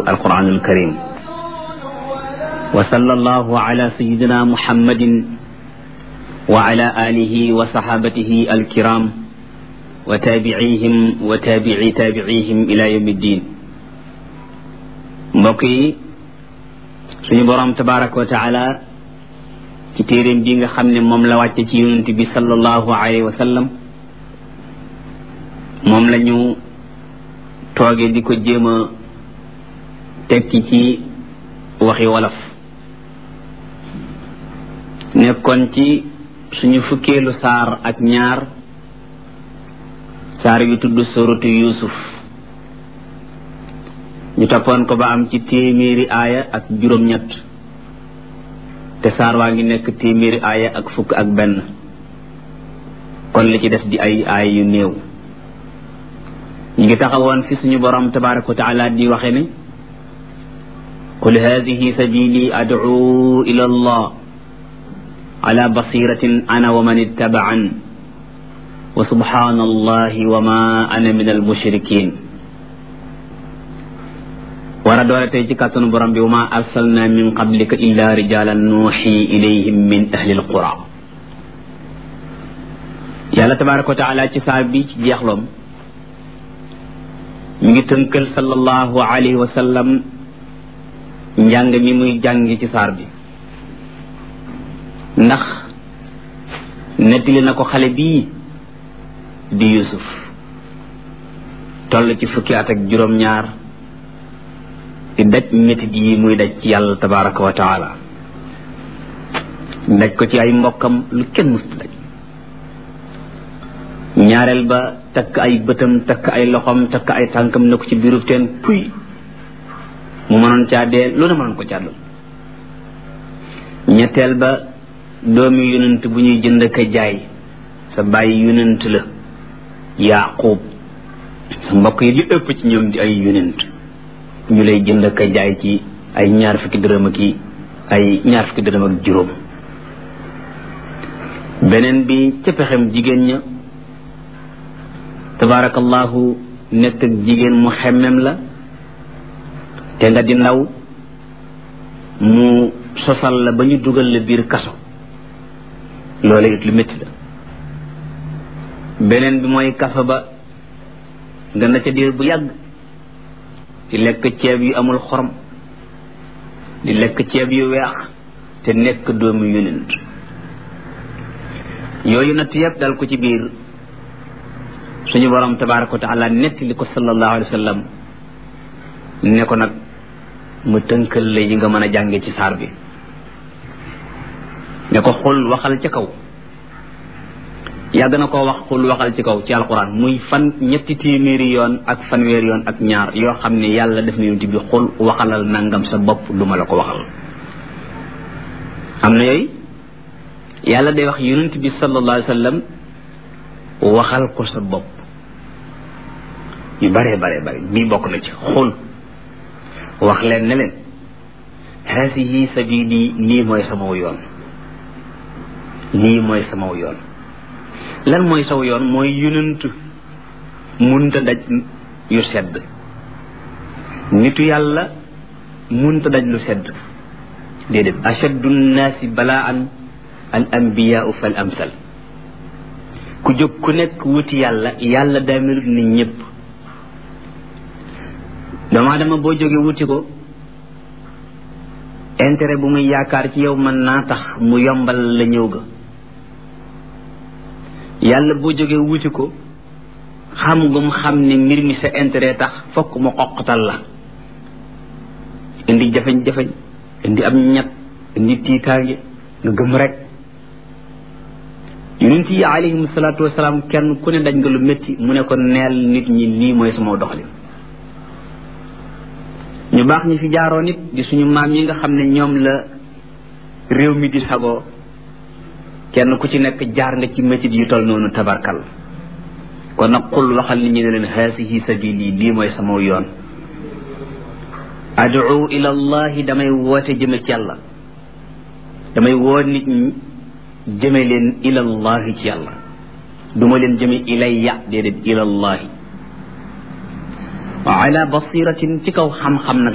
alquranul karim wa sallallahu ala sayidina muhammadin wa ala alihi wa sahabatihi alkiram wa tabiihim wa tabii tabiihim ila yawmi ddin mbokk yi suñu boroom tabaraka wa taala ci téeréem bi nga xam ne moom la wàcce ci yonent bi sallallahu alayhi wa sallam moom la ñu tooge di ko jéem a tekki ci waxi wolof nekkoon ci suñu fukkeelu saar ak ñaar saar yu tudd suratu yusuf ñu toppoon ko ba am ci téeméeri aaya ak juróom-ñett te saar waa ngi nekk téeméeri aaya ak fukk ak benn kon li ci des di ay aaya yu néew ñu ngi taxawoon fi suñu borom tabaraka wa taala di waxe ne qul hadihi sabili ad'u ila allah ala basiratin ana wa man ittaba'an wa subhana allahi wa ma ana min al mushrikin war a doole tey ci kàttanu borom bi wa ma arsalna min qablika illa rijalan nuuxi ilayhim min ahli alqura yàlla tabaraka wa taala ci saa bi ci jeexloom mi ngi tënkal sallallahu alayhi wa sallam njàng mi muy jàngi ci saar bi ndax nettali na ko xale bii di yusuf toll ci fukki at ak juróom-ñaar di daj métit yi muy daj ci yàlla tabaraka wa taala daj ko ci ay mbokkam lu kenn musta daj ñaareel ba takk ay bëtam takk ay loxom takk ay tànkam ne ko ci biirub teen puy mu mënoon caa dee lu ne mënoon ko caa dal ñetteel ba doomi yonent bu ñuy jënd ka jaay sa bàyyi yonent la yaqub sa mbokk yi li ëpp ci ñoom di ay yonent ñu lay jënd ka jaay ci ay ñaar fukki dërëm ak ay ñaar fukki dërëm ak juróom beneen bi ca pexem jigéen ña tabaarakallahu nekk ak jigéen mu xemmem la te nga di ndaw mu sosal la ba ñu dugal la biir kaso loolu it lu métti la beneen bi mooy kaso ba nga na ca diir bu yàgg di lekk ceeb yu amul xorom di lekk ceeb yu weex te nekk doomu yonent yooyu natt yëpp dal ko ci biir suñu borom tabaraka wa taala nettali ko sallallahu alayhi wa sallam ne ko nag mu tënkal la yi nga mën a jànge ci saar bi ne ko xul waxal ca kaw yàgg na koo wax xul waxal ci kaw ci alquran muy fan ñetti téeméeri yoon ak fanweeri yoon ak ñaar yoo xam ne yàlla def na yonent bi xul waxalal nangam sa bopp lu ma la ko waxal am na yooyu yàlla day wax yonent bi sallallahu alayhi wa sallam waxal ko sa bopp yu bare bare bare bii bokk na ci xul wax leen ne leen haasihi sabili lii mooy samaw yoon lii mooy samaw yoon lan mooy saw yoon mooy yonent munta daj yu sedd nitu yàlla munta daj lu sedd déedéet ashaddu nnaasi balaan al anbiyaau fal amsal ku jóg ku nekk wuti yàlla yàlla daa melut ni ñëpp doomu dama boo jógee wuti ko intérêt bu muy yaakaar ci yow mën naa tax mu yombal la ñëw ga yàlla boo jógee wuti ko xam ngum xam ne mbir mi sa intérêt tax fokk mu xoqatal la indi jafeñ-jafeñ indi am ñett indi tiitaange nga gëm rek yonent yi alayhim salaatu wasalaam kenn ku ne daj nga lu métti mu ne ko neel nit ñi lii mooy sama doxalin ñu baax ñi fi jaaroo nit di suñu maam yi nga xam ne ñoom la réew mi di sagoo kenn ku ci nekk jaar nga ci métit yu tol noonu tabarkal kon nag xul waxal nit ñi ne leen haasihi sabili lii mooy sama yoon adu ila allahi damay woote jëme ci yàlla damay woo nit ñi jëme leen ila allahi ci yàlla duma leen jëme ilayya déedéet ila allahi wa ala basiratin ci kaw xam-xam nag